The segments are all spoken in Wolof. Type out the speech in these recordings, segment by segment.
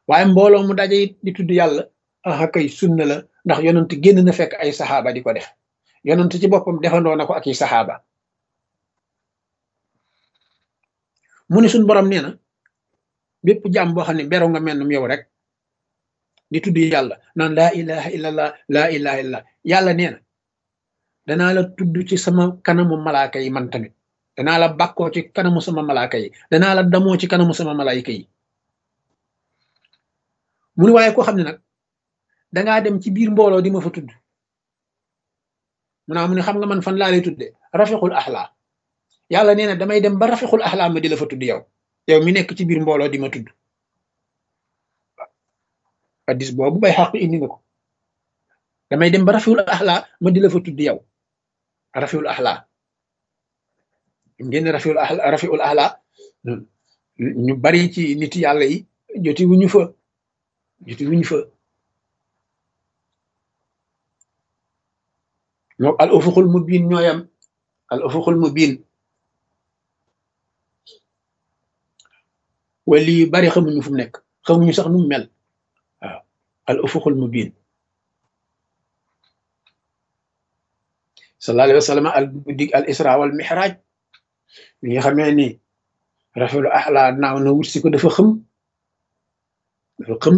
waaye mbooloo mu daje it di tudd yàlla ah kay sunna la ndax yonent génn na fekk ay saxaaba di ko def yonent ci boppam defandoo na ko ak i saxaaba mu ne suñ borom nee na bépp jàmm boo xam ne beru nga mel yow rek di tudd yàlla naan laa ilaha illallah laa ilaha illallah yàlla nee na danaa la tudd ci sama kanamu malaaka yi man tamit danaa la bàkkoo ci kanamu sama malaaka yi danaa la damoo ci kanamu sama malaayika yi mu ne waaye koo xam ne nag dangaa dem ci biir mbooloo di ma fa tudd mu naa mu ne xam nga man fan laa lay tudde rafiqul axlaa yàlla nee na damay dem ba rafiqul axlaa ma di la fa tudd yow yow mi nekk ci biir mbooloo di ma tudd addis boobu bay xaq indi nga ko damay dem ba rafiqul axlaa ma di la fa tudd yow rafiqul axlaa ngeen rafiqul axlaa rafiqul axlaa ñu bari ci nit yàlla yi joti wuñu fa joti wuñu fa ñoo al ufuqul mubin ñooyam al ufuqul mubin wali yu bari xamuñu fu mu nekk xamuñu sax nu mu mel waaw al ufuqul mubin sallallahu alayhi wa sallam al guddig al isra wal mihraj bi nga xamee ni rafetlu axla naaw na wut si ko dafa xëm dafa xëm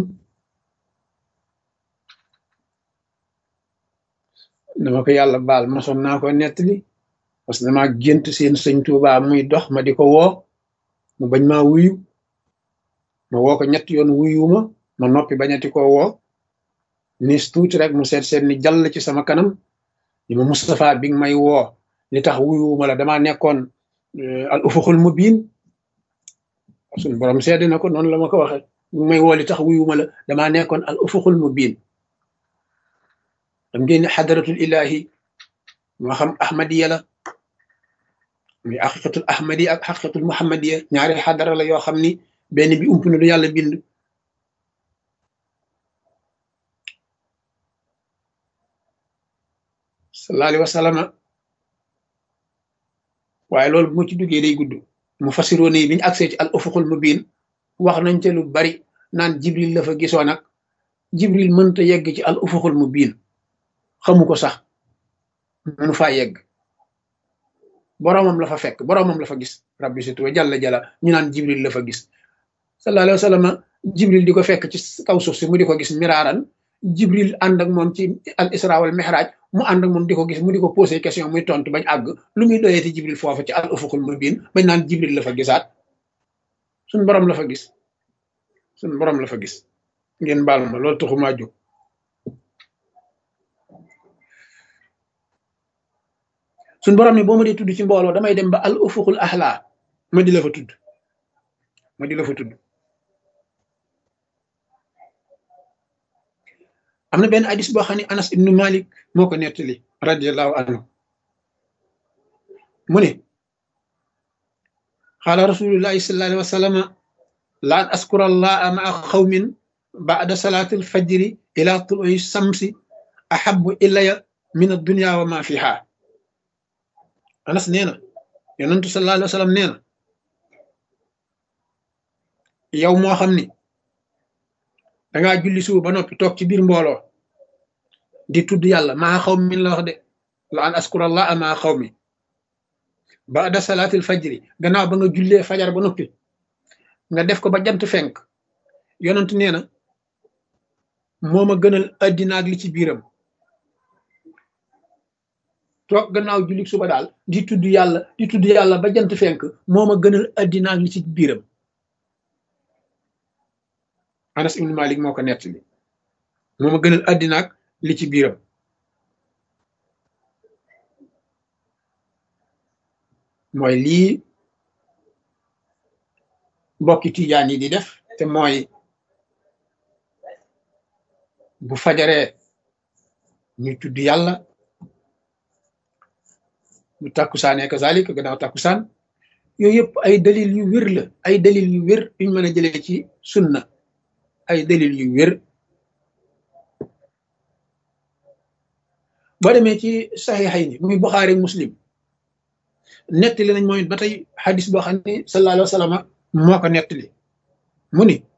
dama ko yàlla baal mosoon naa ko nettali parce que dama gént seen sëñ Tuuba muy dox ma di ko woo mu bañ maa wuyu ma woo ko ñett yoon wuyuma ma noppi bañati ko woo nis tuuti rek mu seet seet ni jàll ci sama kanam ni ma Moustapha bi nga may woo li tax wuyuma la damaa nekkoon al ufuxul mubin suñu borom seede na ko noonu la ma ko waxe bi may woo li tax wuyuma la damaa nekkoon al ufuxul mubin xam ngeen ne xadaratul ilahi moo xam ahmadiya la muy xaqiqatul ahmadiya ak xaqiqatul muhammadiya ñaari xadara la yoo xam ni benn bi ump na du yàlla bind sallallahu alayhi wa sallam waaye loolu bu ma ci duggee day gudd mu fasiroo nii bi ñu agsee ci al ufuqul mubin wax nañ ca lu bari naan jibril la fa gisoo nag jibril mënta yegg ci al ufuqul mubin xamu ko sax mënu faa yegg boroomam la fa fekk boroomam la fa gis rabbi situ wa jalla jalla ñu naan jibril la fa gis sallallahu alayhi wa sallam jibril di ko fekk ci kaw suuf si mu di ko gis miraaran jibril ànd ak moom ci al isra wal mihraj mu ànd ak moom di ko gis mu di ko posé question muy tontu bañ àgg lu muy doyeeti jibril foofu ci al ufuqul mubin bañ naan jibril la fa gisaat suñ borom la fa gis suñ borom la fa gis ngeen baal ma loolu taxumaa jóg suñ borom ni boo ma dee tudd ci mbooloo damay dem ba al ufuqul ahla ma di la fa tudd ma di la fa tudd am na benn hadis boo xam ne anas ibnu malik moo ko nettali radiallahu anhu mu ne qaala rasulullahi sallallahu alayhi wa sallama la an askura allaha maa xawmin baada salaati alfajri ila tului samsi ahabu ilaya min addunia wa ma fiha anas nee na yonentu sallallahu alayhi wa sallam nee na yow moo xam ni dangaa julli suba ba noppi toog ci biir mbooloo di tudd yàlla maa xaw min la wax de la an askurallah maa xaw mi baada salaatil fajri gannaaw ba nga jullee fajar ba noppi nga def ko ba jant fenk yonent nee na moo ma gënal addina ak li ci biiram toog gannaaw julli suba daal di tudd yàlla di tudd yàlla ba jant fenk moo ma gënal addina ak li ci biiram anas ibnu malik moo ko nettali moo ma gënal addina ak li ci biiram mooy lii mbokki tijaan yi di def te mooy bu fajaree ñu tudd yàlla bu takkusaanee kazalik gannaaw takkusaan yooyu yëpp ay dalil yu wér la ay dalil yu wér yuñ mën a jëlee ci sunna ay dalil yu wér boo demee ci saxiixay ni muy Buxaari muslim nettali nañ mooy ba tey xadis boo xam ne sallallahu alayhi wa sallam moo ko nettali mu ni